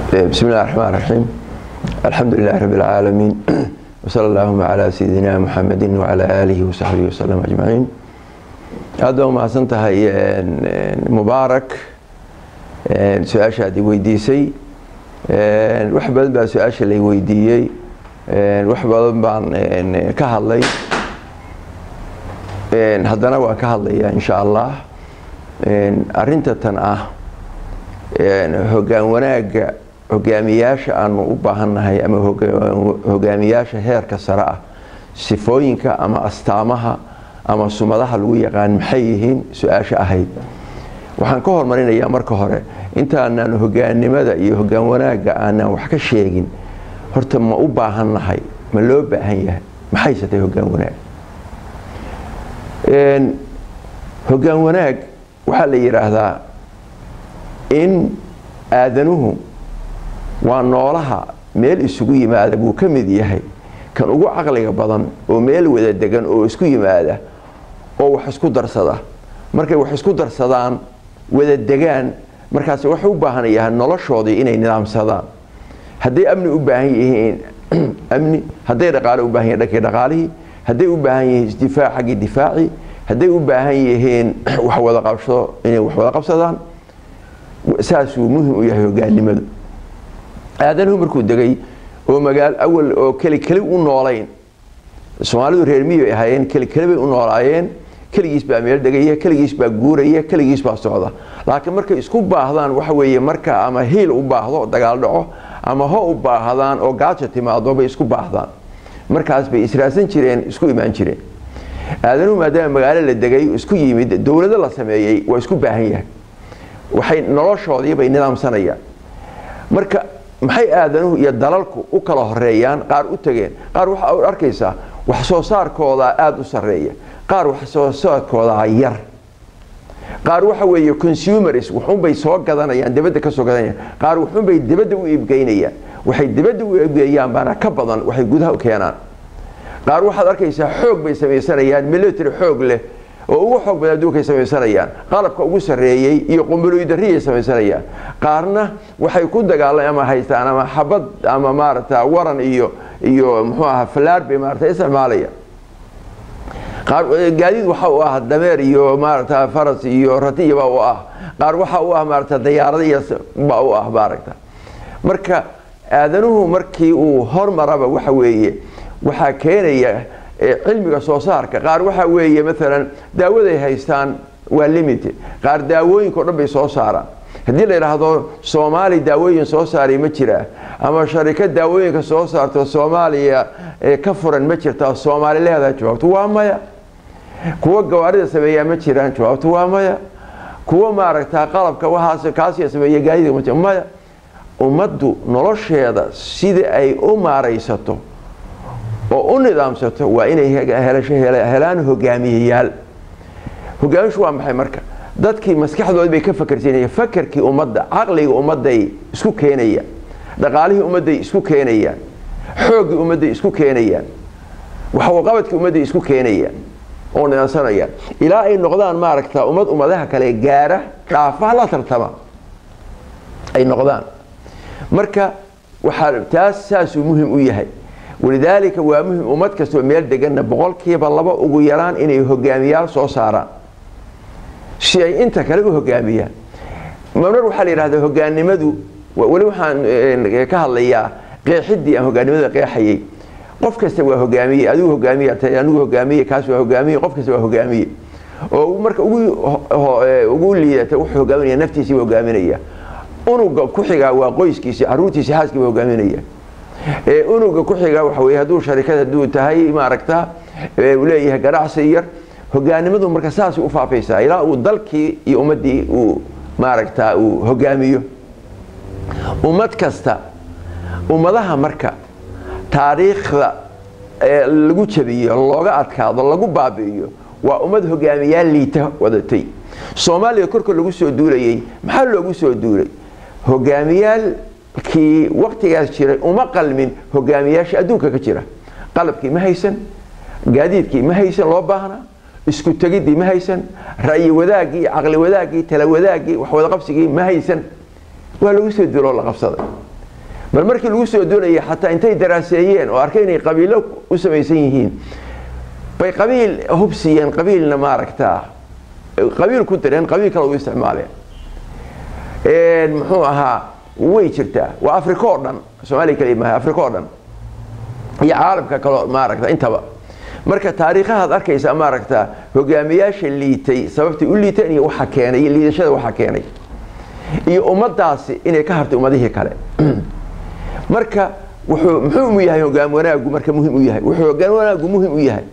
بسم الله الرحمن الرحيم الحمد لله رب العالمين وصلى اللهم على سيدنا محمد وعلى آله وصحبه وسلم أجمعين هذا ما سنتها مبارك su-aasha aad i weydiisay wax badan baa su-aasha lay weydiiyey wax badan baan ka hadlay haddana waan ka hadlayaa insha allah arinta tan ah hogaan wanaagga hogaamiyaasha aanu u baahannahay ama hogaamiyaasha heerka sare ah sifooyinka ama astaamaha ama sumadaha lagu yaqaan maxay yihiin su-aasha ahayd waxaan ka hormarinayaa marka hore intaanaan hogaannimada iyo hogaan wanaagga aanaan wax ka sheegin horta ma u baahannahay ma loo baahan yahay maxaysatay hogaan wanaag hogaan wanaag waxaa la yidhaahdaa in aadanuhu waa noolaha meel isugu yimaada buu ka mid yahay kan ugu caqliga badan oo meel wada degan oo isku yimaada oo wax isku darsada markay wax isku darsadaan wada degaan markaas waxay u baahanayaan noloshoodii inay nidaamsadaan hadday amni u baahan yihiin amni hadday dhaqaale u baahan yihin dhankii dhaqaalihii hadday u baahan yihiin isdifaac xaggii difaacii hadday u baahan yihiin wax wada qabsado inay wax wada qabsadaan saasuu muhim u yahay hogaannimadu aadanuhu markuu degay oo magaal awal oo keli keli u noolayn soomaalidu reer miyi ay ahaayeen keli keli bay u noolaayeen keligiis baa meel degaya keligiis baa guuraya keligiis baa socda laakiin markay isku baahdaan waxa weeye marka ama hiil u baahdo dagaal dhaco ama ho u baahdaan oo gaajo timaado bay isku baahdaan markaas bay israasan jireen isku imaan jireen aadanuhu maadaama magaalo la degay isku yimid dowlado la sameeyey waa isku baahan yahay waxay noloshoodii bay nidaamsanayaan marka maxay aadanuhu iyo dalalku u kala horeeyaan qaar u tageen qaar waxaa arkaysaa wax soo saarkooda aada u sarreeya qaar wax soo saarkooda yar qaar waxa weeye consumers wuxuunbay soo gadanayaan dibadda ka soo gadanayaan qaar wuxuunbay dibadda u iibgeynayaan waxay dibadda u iibgeeyaan baana ka badan waxay gudaha u keenaan qaar waxaad arkaysaa xoog bay samaysanayaan military xoog leh oo ugu xoog badan adduunkay samaysanayaan qalabka ugu sarreeyey iyo qumbuloydarriyay samaysanayaan qaarna waxay ku dagaalan ama haystaan ama xabad ama maaragta waran iyo iyo muxuu ahaa falaar bay maarata isticmaalayaan qaar gaadiid waxa u ah dameer iyo maaragta faras iyo ratiyaba u ah qaar waxa u ah maarata dayaarada iyo ba u ah maaragta marka aadanuhu markii uu hormaraba waxa weeye waxaa keenaya cilmiga soo saarka qaar waxa weeye maalan daawaday haystaan waa limited qaar daawooyinka o dhan bay soo saaraan haddii la yidhaahdo soomaali daawooyin soo saaray ma jiraa ama sharikad daawooyinka soo saarto soomaaliya ka furan ma jirtaa soomaali leedahay jawaabtu waa maya kuwa gawaarida sameeyaa ma jiraan jawaabtu waa maya kuwa maaragtaa qalabka waxaas kaasiya sameeya gaadida maya ummaddu nolosheeda sida ay u maaraysato oo u nidaamsato waa inay helaan hogaamiyeyaal hogaamishu waa maxay marka dadkii maskaxdoodi bay ka fakersanayaan fakerkii ummadda caqliga ummadday isku keenayaan dhaqaalihii ummadday isku keenayaan xooggii ummadday isku keenayaan waxwaqabadkii ummadday isku keenayaan oo nidaamsanayaan ilaa ay noqdaan maaragta ummad ummadaha kale gaara dhaafaha la tartama ay noqdaan marka waxaa taas saasuu muhim u yahay walidaalika waa muhim ummad kastoo meel deganna boqolkiiba laba ugu yaraan inay hogaamiyaal soo saaraan si ay inta kale u hogaamiyaan mamar waxaa la yidhahdaa hogaannimadu weli waxaan ka hadlayaa qeexidii aan hogaannimada qeexayay qof kasta waa hogaamiye adigu hogaamiye anigu hogaamiye kaas waa hogaamiye qof kasta waa hogaamiye oo marka ugu liidata wuxuu hogaaminaya naftiisii baa hogaaminaya unuga ku xigaa waa qoyskiisi caruurtiisi xaaskii baa hogaaminaya unuga ku xiga waxa weye hadduu sharikad hadduu tahay maaragta uu leeyahay ganacsi yar hogaanimadu marka saasay u faafaysaa ilaa uu dalkii iyo ummaddii uu maaragta uu hogaamiyo ummad kasta ummadaha marka taariikhda lagu jabiyo looga adkaado lagu baabi'iyo waa ummad hogaamiyaal liita wadatay soomaaliya korka lagu soo duulayay maxaa loogu soo duulay hogaamiyaalkii waktigaas jiray uma qalmin hogaamiyaasha adduunka ka jira qalabkii ma haysan gaadiidkii ma haysan loo baahnaa isku tegidii ma haysan ra'yi wadaagii caqli wadaagii tala wadaagii waxwadaqabsigii ma haysan waa lagu soo duuloo la qabsaday bal markii lagu soo doonayay xataa intay daraaseeyeen oo arkay inay qabiilo u samaysan yihiin bay qabiil hubsiiyeen qabiilna maaragtaa qabiil ku direen qabiil kale u isticmaaleen muxuu ahaa way jirtaa waa africa oo dhan soomaaliya kaliya maaha africa oo dhan iyo caalamka kaleo maaragta intaba marka taariikhahaad arkaysa maaragta hogaamiyaasha liitay sababtay u liiteen iyo waxa keenay iyo liidashada waxa keenay iyo ummadaasi inay ka hartay ummadihii kale marka wuxuu muxuu mu yahay hogaan wanaagu marka muhim u yahay wuxuu hogaan wanaagu muhim u yahay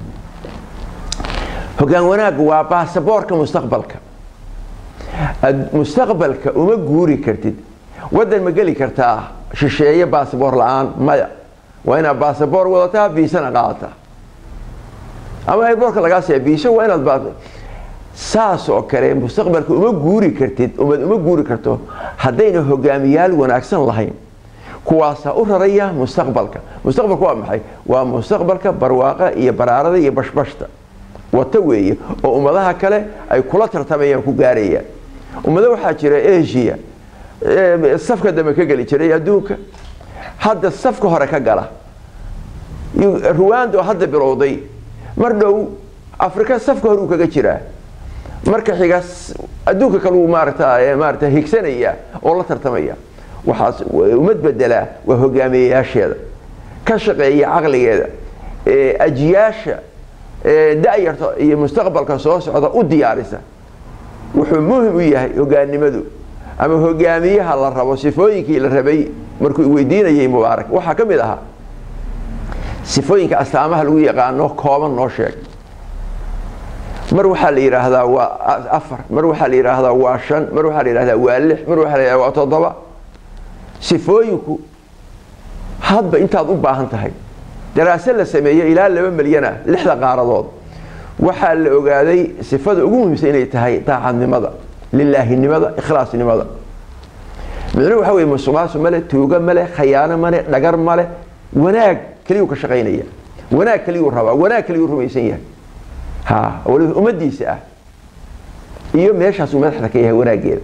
hogaan wanaagu waa baasaboorka mustaqbalka mustaqbalka uma guuri kartid waddan ma geli kartaa shisheeye baasaboor la-aan maya waa inaad baasaboor wadataa biisana qaadataa ama airboorka lagaa siiya biiso waa inaad saas oo kale mustaqbalka uma guuri kartid umad uma guuri karto haddayna hogaamiyaal wanaagsan lahayn kuwaasaa u raraya mustaqbalka mustaqbalka waa maxay waa mustaqbalka barwaaqa iyo baraarada iyo bashbashta wata weeye oo ummadaha kale ay kula tartamayaan ku gaarayaan ummado waxaa jira asia safka dambe ka geli jiray adduunka hadda safka hore ka gala ruwanda oo hadda bilowday mar dhow afrika safka hore uu kaga jiraa marka xiga adduunka kale uu maarata maarata higsanaya oo la tartamaya waxaas ummad bedelaa waa hogaamiyeyaasheeda ka shaqeeya caqligeeda ajiyaasha da-yarta iyo mustaqbalka soo socda u diyaarisa wuxuu muhim u yahay hogaannimadu ama hogaamiyaha la rabo sifooyinkii la rabay markuu weydiinayay mubaarak waxaa ka mid ahaa sifooyinka astaamaha lagu yaqaano kooban noo sheeg mar waxaa la yidhaahdaa waa afar mar waxaa la yidhaahdaa waa shan mar waxaa la yidhahdaa waa lix mar waxaa la yidhahdaa waa toddoba sifooyinku hadba intaad u baahan tahay daraase la sameeyo ilaa laba milyan ah lixda qaaradood waxaa la ogaaday sifada ugu muhiimsan inay tahay daacadnimada lilaahinimada ikhlaasnimada micnuhu waxa weye musuqmaasu male tuugo male khayaano male dhagar male wanaag keliyuu ka shaqaynaya wanaag keliyuu rabaa wanaag keliyuu rumaysan yahay ha waliba ummadiisa ah iyo meeshaasuu madaxda ka yahay wanaaggeeda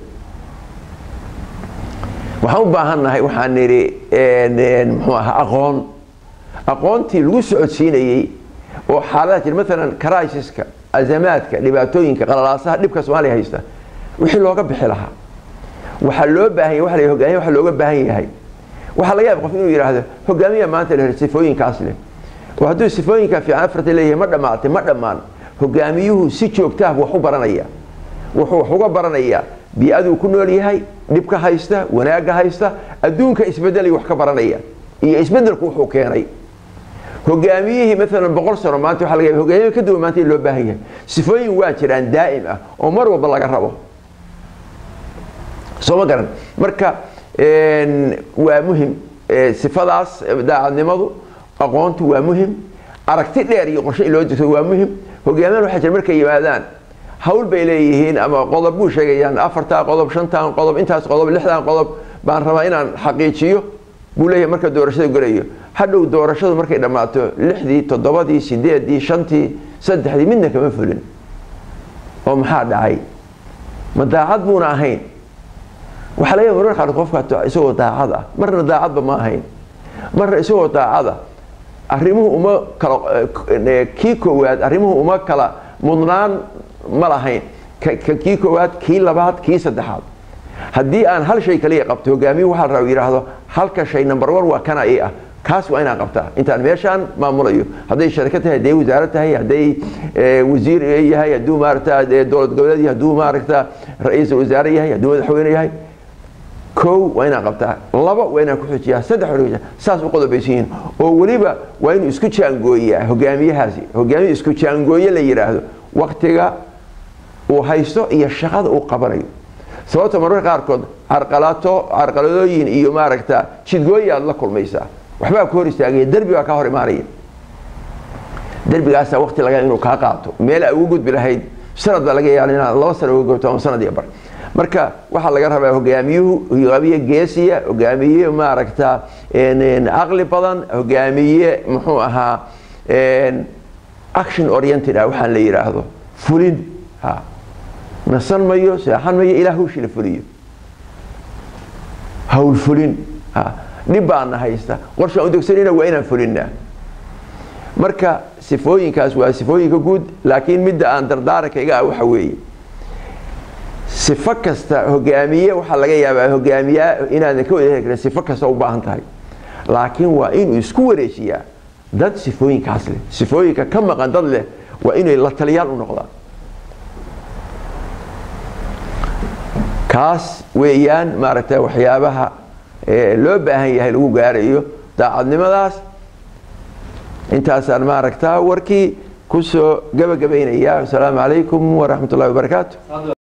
waxaan u baahannahay waxaan nidhi muxuu ahaa aqoon aqoontii lagu socodsiinayey oo xaaladaha jira maalan crisiska azamaadka dhibaatooyinka qalalaasaha dhibka soomaaliya haysta wixii looga bixi lahaa waxaa loo baahan yahay waa la hogaamiya waxa looga baahan yahay waxaa laga yaaba qof inuu yidhaahdo hogaamiya maanta la sifooyinkaas leh oo hadduu sifooyinka fiican afarta leeyahay ma dhammaatay ma dhammaan hogaamiyuhu si joogtaah wax u baranaya wuxuu wax uga baranayaa bii-aduu ku nool yahay dhibka haysta wanaagga haysta adduunka isbedelay wax ka baranaya iyo isbedelku wuxuu keenay hogaamiyihii maalan boqol sano maanta waa laga yaba hogaamiya ka duwan maanta in loo baahan yahay sifooyin waa jiraan daa'im ah oo mar walba laga rabo soo ma garan marka waa muhim sifadaas daacadnimadu aqoontu waa muhim aragti dheer iyo qorshe in loo jirto waa muhim hogaamiyan waxaa jira markay yimaadaan hawl bay leeyihiin ama qodob buu sheegayaan afartaa qodob shantan qodob intaas qodob lixdan qodob baan rabaa inaan xaqiijiyo buu leeyahay marka doorashada gelayo hadhow doorashadu markay dhammaato lixdii toddobadii sideedii shantii saddexdii midna kama fulin oo maxaa dhacay ma daacad buuna ahayn waxaa laga marar qaar qofka isagoo daacad ah marna daacadba ma ahayn marna isagoo daacada arrimuhu uma kala kii koowaad arrimuhu uma kala mudnaan ma lahayn kii koowaad kii labaad kii saddexaad haddii aan hal shay kaliya qabto hogaamiyu waxaa la raba yidhaahdo halka shay number one waa kana i ah kaas waa inaan qabtaa intaan meeshaan maamulayo hadday sharika tahay hadday wasaaro tahay hadday wasiir yahay hadduu maaragta dowlad goboleed yahay hadduu maaragta ra-iisul wasaare yahay hadduu madaxweyne yahay kow waa inaan qabtaa laba waa inaan ku xujiyaa saddex waa saas u qodobaysan yihiin oo weliba waa inuu isku jaangooyaa hogaamiyahaasi hogaamiya isku jaangooye la yidhaahdo waktiga uu haysto iyo shaqada uu qabanayo sababta mararka qaarkood carqalato carqaladooyin iyo maaragta jidgooyi aad la kulmaysaa waxbaa ku hor istaagaya derbi baa kaa hor imaanaya derbigaasaa wakti laga inuu kaa qaato meel a ugu gudbi lahayd sanad baa laga yaala inaad laba sana uga gobto ama sanad iyo bar marka waxaa laga rabaa hogaamiyuhu hogaamiye geesiya hogaamiye maaragta caqli badan hogaamiye muxuu ahaa action oriented ah waxaan la yidhaahdo fulin ha nasan mayo seexan mayo ilaa hawshii la fuliyo hawl fulin ha dhib baana haysta qorshaan udegsanayna waa inaan fulinaa marka sifooyinkaas waa sifooyinka guud laakiin midda aan dardaarankaga ah waxa weeye sifo kasta hogaamiye waxaa laga yaabaa hogaamiyaa inaadan ka wada heli karin sifo kasta u baahan tahay laakiin waa inuu isku wareejiyaa dad sifooyinkaas leh sifooyinka ka maqan dad leh waa inay la taliyaal u noqdaan kaas weeyaan maaragta waxyaabaha loo baahan yahay lagu gaarayo daacadnimadaas intaasaan maaragta warkii kusoo gabagabaynaya asalaamu calaykum waraxmat ullahi wabarakaatu